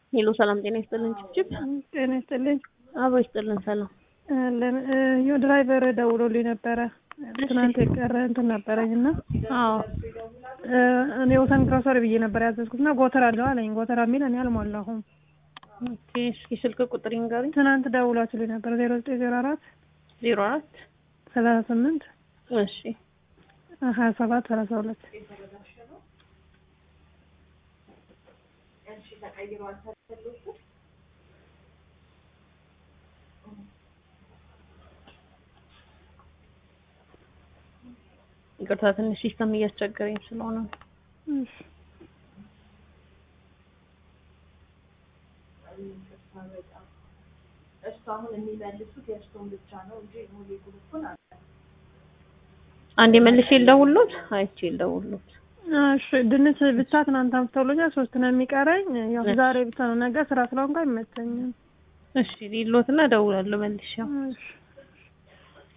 ሄሎ ሰላም ጤና ይስጥልን ጭብጭብ ጤና ይስጥልኝ። አብሮ ይስጥልን ሰላም ዮ ድራይቨር ደውሎልኝ ነበረ ትናንት የቀረ እንትን ነበረኝ እና አዎ እኔ ወሰን ግሮሰሪ ብዬ ነበር ያዘዝኩት እና ጎተራ አለው አለኝ። ጎተራ የሚል እኔ አልሞላሁም። ኦኬ እስኪ ስልክ ቁጥር ይንገሩኝ ትናንት ደውላችሁልኝ ነበር ዜሮ ዘጠኝ ዜሮ አራት ዜሮ አራት ሰላሳ ስምንት እሺ ሀያ ሰባት ሰላሳ ሁለት ይቅርታ ትንሽ ሲስተም እያስቸገረኝ ስለሆነ ነው። እሺ አንዴ መልሼ ልደውልሎት አይቼ ልደውልሎት እሺ ድንች ብቻ ትናንት አምጥተውልኛል። ሶስት ነው የሚቀረኝ። ያው ዛሬ ብቻ ነው። ነገ ስራ ስለሆንኩ አይመቸኝም። እሺ ሊሎትና እደውላለሁ መልሼ እሺ